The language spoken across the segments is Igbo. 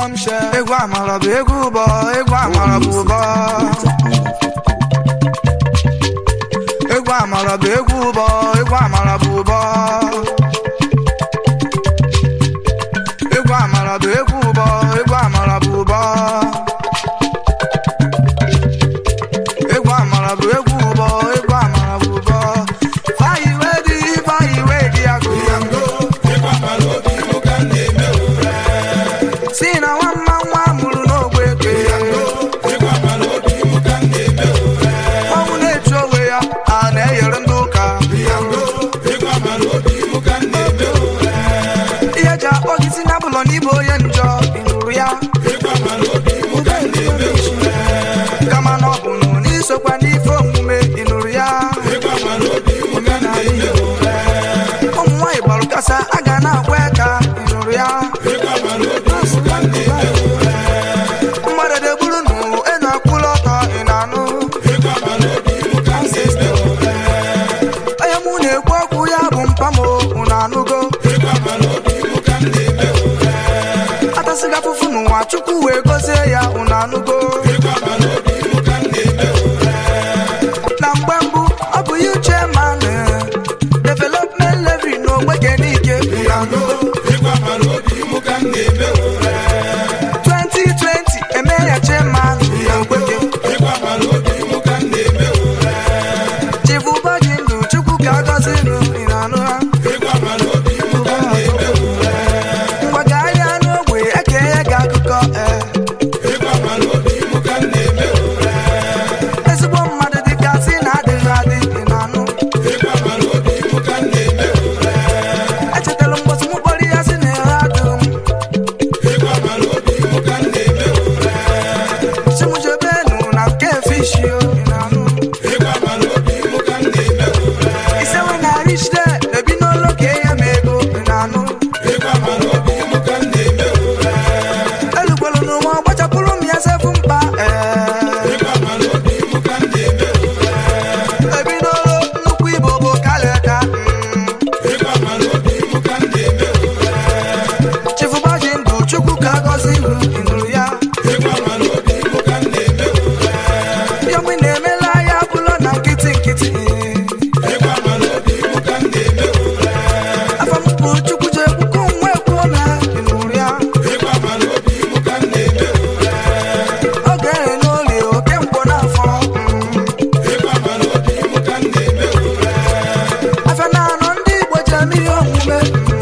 bombshell egwu amara bụ egwu ụbọ egwu amara bụ ụbọ egwu amara bụ egwu ụbọ egwu amara bụ ụbọ egwu amara bụ egwu ụbọ egwu amara bụ ụbọ egwu amara bụ egwu ụbọ egwu amara bụ ụbọ fayi wedi fayi wedi agụ si na nwamma nwa mụrụ n'ogbe eke ọnwụ na-echu onwe ya a na-eyere ndị ụka ihe ji akpọ gị si n'abụlọ n'ịbụ onye njọ ị nụrụ ya kama na ọ bụ nụ n'isokwa n'ife omume ị nụrụ ya ụmụ nwaanyị gbarụ kasa a ga na-akwa aka ị nụrụ ya mmadụ degburu nụ enu akwụla ọtọ ị na-anụ onye mụ na-ekwu okwu ya bụ mpamo unu anụgo atasịga afụfụ n'ụwa chukwu wee gozie ya unu anụgo na mgbe mbụ ọ bụ ya uche man development levy na ogbege n'ike unu anụgo 2020 eme ya chairman na ogbege chibụbọdị ndụ chukwu ka agọzi nụ ị na-anụ ha mgbagharịa n'ogbe ekeye gị akụkọ ee ezigbo mmadụ dịka si na adịghị adị ị na-anụ echetara mgbọsị m kpọrọ ya si na ehe adịghị m chimujebenu na nke fishio ị na-anụ isewe na rich there ebi n'ụlọ ka enye m ego ị na-anụ elugbelu n'ụwa gbachapụrụ m ya sefu mkpa ee ebi n'ụlọ nnukwu igbo bụ kalịka chifubaji ndụ chukwu ka agọzi ihu ị nụrụ ya yọmị na-emela ya bụlọ na nkịtị nkịtị afọ mpụ chukwu ji ekwukọ nwa ekwuo na ị nụrụ ya oge ere n'olie oke nkwọ n'afọ afọ na-anọ ndị igbo ji eme ihe omume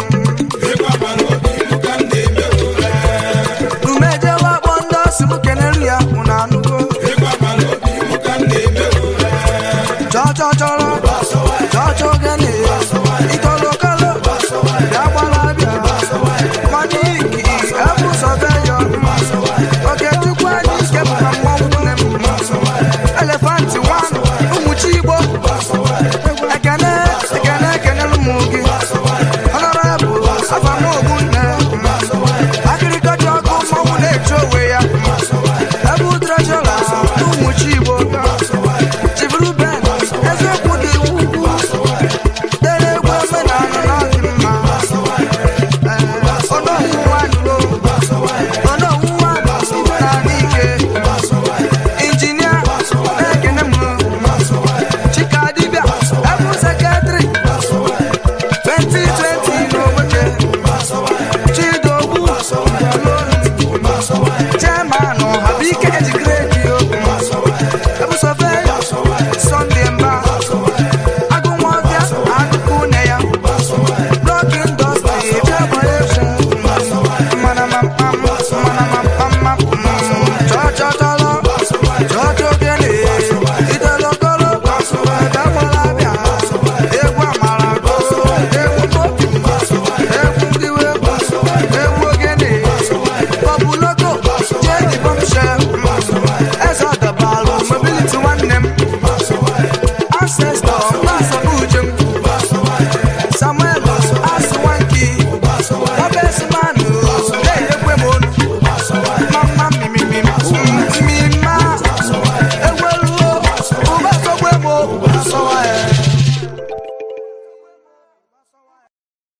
umejewe akpọ ndị ọsị m keneru ya unu anụgo chọọ chọọ chọrọ